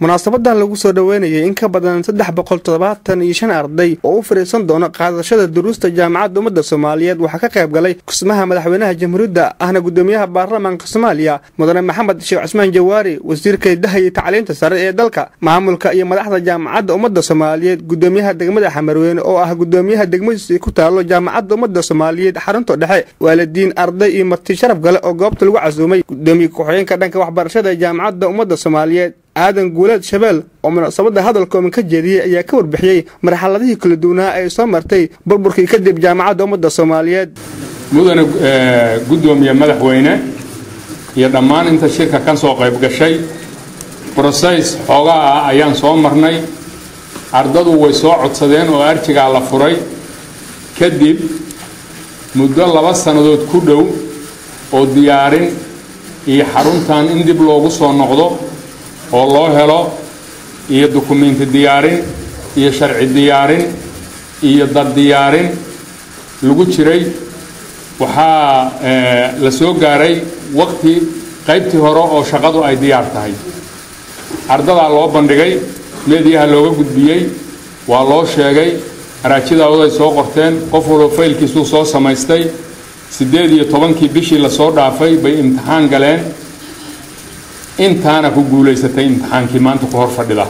munaasabadan lagu soo dhoweynayay in ka badan saddex boqol toddobaatan iyo shan arday oo u fariisan doono qaadashada duruusta jaamacadda ummadda soomaaliyeed waxaa ka qayb galay kusmaha madaxweynaha jamhuuriyadda ahna gudoomiyaha baarlamaanka soomaaliya mudane maxamed sheekh cusmaan jawaari wasiirka hidaha iyo tacliinta sare ee dalka maamulka iyo madaxda jaamacadda ummadda soomaaliyeed gudoomiyaha degmada xamarweyne oo ah gudoomiyaha degmadiisa ku taalo jaamacadda ummadda soomaaliyeed xarunta dhexe waalidiin arday iyo marti sharaf gale oo goobta lagu casuumay gudoomiye ku-xigeenka dhanka waxbarashada ee jaamacadda ummadda soomaaliyeed aadan guuleed shabeel oo munaasabadda hadalkooman ka jeediyey ayaa ka warbixiyey marxaladihii kala duwanaa ay soo martay burburkii kadib jaamacadda ummadda soomaaliyeed mudane guddoomiye madaxweyne iyo dhammaan inta shirka ka soo qayb gashay broseys xoogaa ah ayaan soo marnay ardadu way soo codsadeen oo arjigaa la furay kadib muddo laba sannadood ku dhow oo diyaarin iyo xaruntan in dib loogu soo noqdo oo loo helo iyo dukumenti diyaarin iyo sharci diyaarin iyo dad diyaarin lagu jiray waxaa la soo gaaray waqti qaybtii hore oo shaqadu ay diyaar tahay ardadaa loo bandhigay meediyaha looga gudbiyey waa loo sheegay araajidaawaday soo qorteen qof walba faylkiisuu soo samaystay siddeed iyo tobankii bishii lasoo dhaafay bay imtixaan galeen intaana ku guulaysatay imtixaankii maanta ku hor fadhida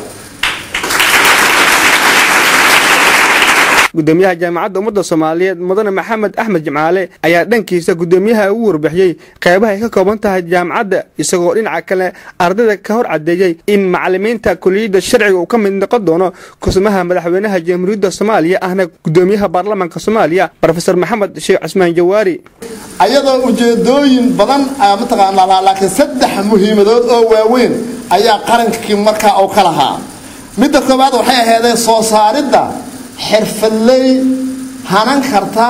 gudoomiyaha jaamacadda ummadda soomaaliyeed mudane maxamed axmed jimcaale ayaa dhankiisa gudoomiyaha ugu warbixiyey qeybaha ay ka kooban tahay jaamacadda isagoo dhinaca kale ardayda ka hor cadeeyey in macalimiinta kuliyadda sharciga uu ka mid noqon doono kusmaha madaxweynaha jamhuuriyadda soomaaliya ahna gudoomiyaha baarlamaanka soomaaliya rofeor maxamed sheekh cusmaan jawaari ayadoo ujeedooyin badan mataqaanaa lahaa laakiin saddex muhiimadood oo waaweyn ayaa qarankii markaa uu ka lahaa midda koowaad waxay ahaydeen soo saaridda xirfadley hanan karta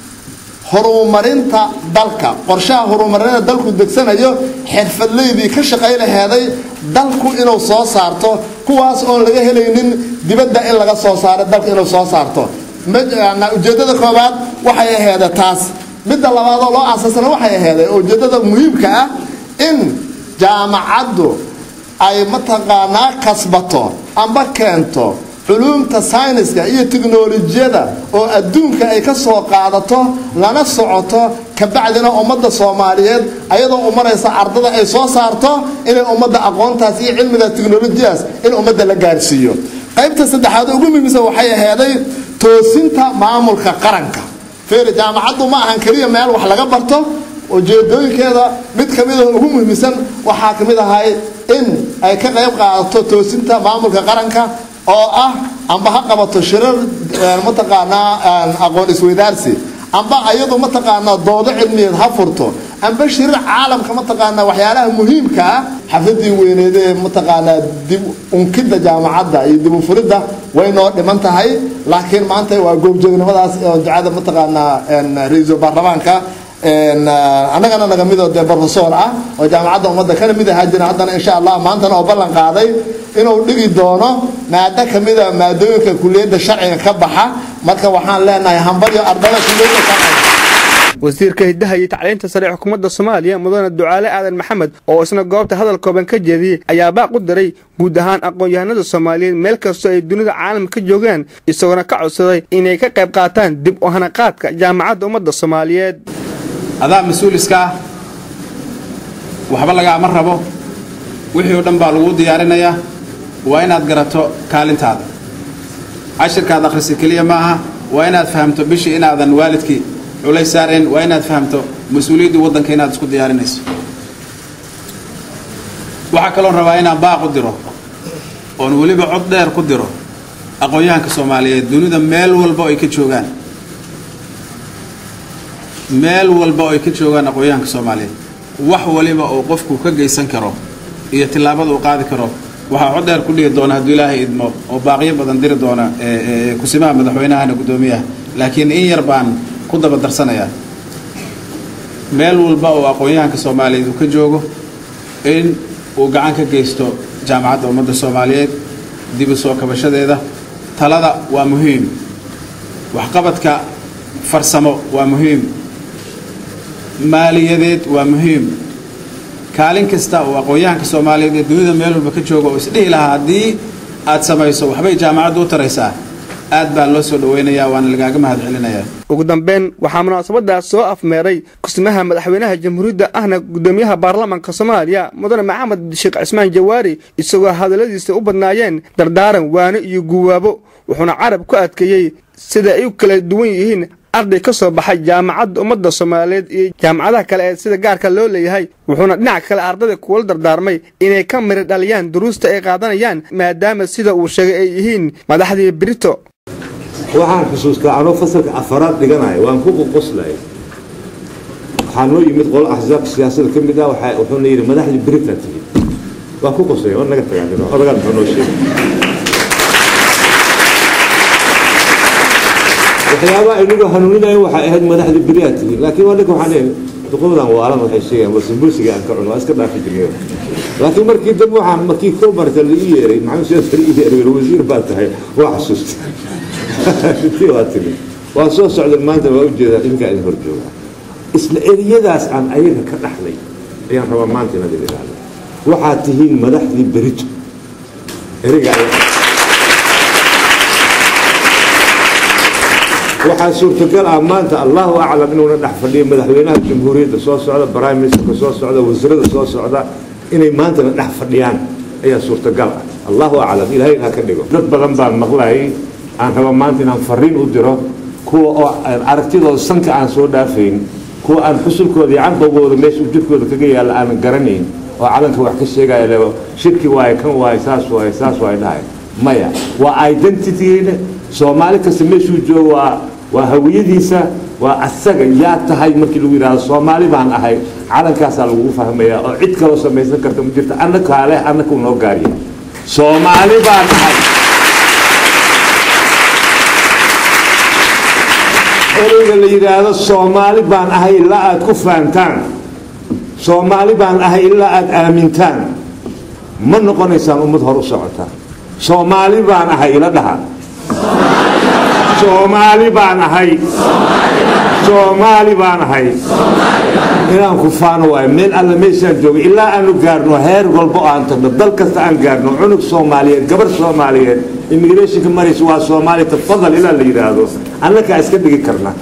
horumarinta dalka qorshaha horumarinta dalku degsanayo xirfadleydii ka shaqay laheeday dalku inuu soo saarto kuwaas oon laga helaynin dibadda in laga soo saaro dalka inuu soo saarto ujeedada koowaad waxay aheeda taas midda labaadoo loo asaasana waxay aheeday ujeedada muhiimka ah in jaamacaddu ay mataqaanaa kasbato amba keento culuumta sayniska iyo tiknolojiyada oo adduunka ay ka soo qaadato lana socoto kabacdina ummadda soomaaliyeed ayadoo u maraysa ardada ay soo saarto inay ummadda aqoontaas iyo cilmiga tiknolojiyaas in ummadda la gaarsiiyo qaybta saddexaad ugu muhiimsan waxay aheeday toosinta maamulka qaranka feeri jaamacaddu ma ahan keliya meel wax laga barto ujeedooyinkeeda mid ka mida ugu muhiimsan waxaa ka mid ahay in ay ka qayb qaadato toosinta maamulka qaranka oo ah amba ha qabato shirar mataqaanaa aqoon isweydaarsi amba ayadu mataqaanaa doodo cilmiyeed ha furto amba shirar caalamka mataqaanaa waxyaalaha muhiimka ah xafladii weyneed ee mataqaanaa dib unkidda jaamacadda iyo dib u furidda way noo dhiman tahay laakiin maanta waa goobjoognimadaas oo ducada mataqaanaa ra-iisul baarlamaanka annagana naga midoo dee brofesor ah oo jaamacadda ummadda kana mid ahaa jira haddana insha allah maantana oo ballan qaaday inuu dhigi doono maado kamida maadooyinka kuliyadda sharciga ka baxa marka waxaan leenahay hambalyo ardada kuliyadda sharciga wasiirka hidaha iyo tacliinta sare ee xukuumadda soomaaliya mudane ducaale aadan maxamed oo isna goobta hadal kooban ka jeediyey ayaa baaq u diray guud ahaan aqoon-yahanada soomaaliyeed meel kastoo ay dunida caalamka ka joogaan isagoona ka codsaday inay ka qayb qaataan dib u hanaqaadka jaamacadda ummadda soomaaliyeed adaa mas-uuliska ah waxba lagaama rabo wixii oo dhan baa laguu diyaarinayaa waa inaad garato kaalintaada cashirkaad akhrisa keliya ma aha waa inaad fahamto bishii inaadan waalidkii culays saarayn waa inaad fahamto mas-uuliyaddii waddanka inaad isku diyaarinayso waxaa kaloon rabaa inaan baaq u diro oon weliba cod dheer ku diro aqoon-yahanka soomaaliyeed dunida meel walba oo ay ka joogaan meel walba oo ay ka joogaan aqoon-yahanka soomaaliyeed wax waliba oo qofku ka geysan karo iyo tillaabada uu qaadi karo waxaa cod dheer ku dhigi doona hadduu ilaahay idmo oo baaqyo badan diri doona kusimaha madaxweynahana guddoomiyaha laakiin in yar baan ku daba darsanayaa meel walba oo aqoon-yahanka soomaaliyeed uu ka joogo in uu gacan ka geysto jaamacadda ummadda soomaaliyeed dib u soo kabashadeeda talada waa muhiim waxqabadka farsamo waa muhiim maaliyadeed waa muhiim kaalin kasta oo aqoon-yahanka soomaaliyeed ee dunida meel walba ka jooga oo isdhihi lahaa haddii aad samayso waxbay jaamacaddu u taraysaa aad baa loo soo dhaweynayaa waana lagaaga mahad celinayaa ugu dambeyn waxaa munaasabadaas soo afmeeray kusmaha madaxweynaha jamhuuriyadda ahna gudoomiyaha baarlamaanka soomaaliya mudane maxamed sheekh cismaan jawaari isagoo hadalladiisa u badnaayeen dardaaran waano iyo guwaabo wuxuuna carab ku adkeeyey sida ay u kala duwan yihiin arday ka soo baxay jaamacadda ummadda soomaaliyeed iyo jaamacadaha kale ee sida gaarka loo leeyahay wuxuuna dhinaca kale ardayda kuwala dardaarmay inay ka miri dhaliyaan duruusta ay qaadanayaan maadaama sida uu sheegay ay yihiin madaxdii brito waxaan xusuustaa anoo fasalka afaraad dhiganaya waan ku qoqoslay waxaa noo yimid qolo axsaabka siyaasada ka mid ah wuxuuna yidhi madaxdii britain tigi waan ku qoslay oo naga tagaan odagaan muxuu noo sheegay waxyaabaha aynagu hanuuninayo waxay ahayd madaxdii beriyaa tigi laakiin waa ninka waxaan leeyahay duqoodan waalan waxay sheegayaan wasambuusiga aan ka cuno waa iska dhaafi jirnay laakiin markii dambe waxaan markii koo marta la ii yeeray maxamed siyaasar ii yeeray wasiir baa tahay waa xasuustay waa tiri waa soo socdeen maanta waa ujeedaa idinkaa idin hor joogaa isla eriyadaas aan ayaga ka dhaxlay ayaan rabaa maanta inaad idin idhaahdo waxaad tihiin madaxdii berito ereyga waxaa suurtagal ah maanta allahu aclam inuuna dhex fadhiyo madaxweynaha jamhuuriyadda soo socda prime ministerka soo socda wasiirada soo socda inay maantana dhex fadhiyaan ayaa suurtagal ah allahu aclam ilaahay ha ka dhigo dad badan baan maqlayay aan raba maanta inaan fariin u diro kuwa oo aragtidooda sanka aan soo dhaafayn kuwa aan xusulkooda iyo canqogooda meesha jirkooda kaga yaalla aanan garanayn oo calanka wax ka sheegaya le shirki waaye kan waaye saas waaye saas waaye dhahay maya waa identitygeena soomaali kasta meeshuu joogo waa waa hawiyadiisa waa asaga yaa tahay markii lagu yidhahdo soomaali baan ahay calankaasaa lagugu fahmayaa oo cid kaloo samaysan karta ma jirto annakaa leh annakuu noo gaariya soomaali baan ahay ereyga la yidhaahdo soomaali baan ahay ilaa aad ku fahantaan soomaali baan ahay ilaa aad aamintaan ma noqonaysaan ummad hor u socota soomaali baan ahay ila dhaha soomaali baan ahay soomaali baan ahay inaan ku faano waayo meel alla meeshaan jooga ilaa aanu gaarno heer walbo aan tagno dal kasta aan gaarno cunug soomaaliyeed gabar soomaaliyeed immigrationka maraysa waa soomaali tafadal ilaa la yidhaahdo annakaa iska dhigi karna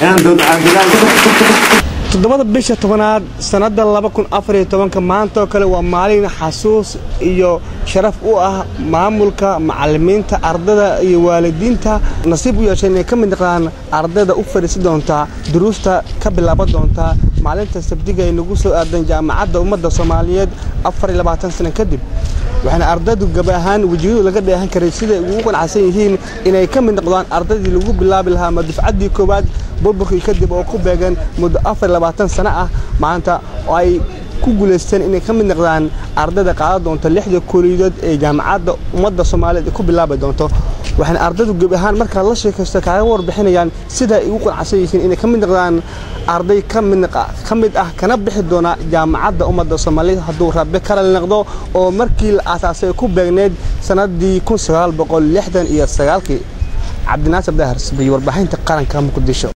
toddobada bisha tobanaad sannadda laba kun afariyo tobanka maanta oo kale waa maalin xasuus iyo sharaf u ah maamulka macallimiinta ardada iyo waalidiinta nasiib u yeeshay inay ka mid noqdaan ardayda u fadhiisi doontaa duruusta ka bilaaban doontaa maalinta sabdiga ay nagu soo aadan jaamacadda ummadda soomaaliyeed afar iyo labaatan sano kadib waxaana ardaydu gabi ahaan wejiyadu laga dheehan karay siday ugu qanacsan yihiin inay ka mid noqdaan ardaydii lagu bilaabi lahaa ma dufcaddii koowaad burburkii kadib oo ku beegan muddo afar labaatan sano ah maanta oo ay ku guulaysteen inay ka mid noqdaan ardayda qaadan doonta lixda kuliyadood ee jaamacadda ummadda soomaaliyeed ay ku bilaabi doonto waxaana ardaydu gebi ahaan markaa la sheekaysto kaaga warbixinayaan sida ay ugu qanacsan yihiin inay ka mid noqdaan arday ka mid ah kana bixi doona jaamacadda ummadda soomaaliyeed hadduu rabbi kala noqdo oo markii la aasaasay ku beegneyd sannaddii kun sagaal boqol lixdan iyo sagaalkii cabdinaasir dahar sabiyo warbaahinta qaranka muqdisho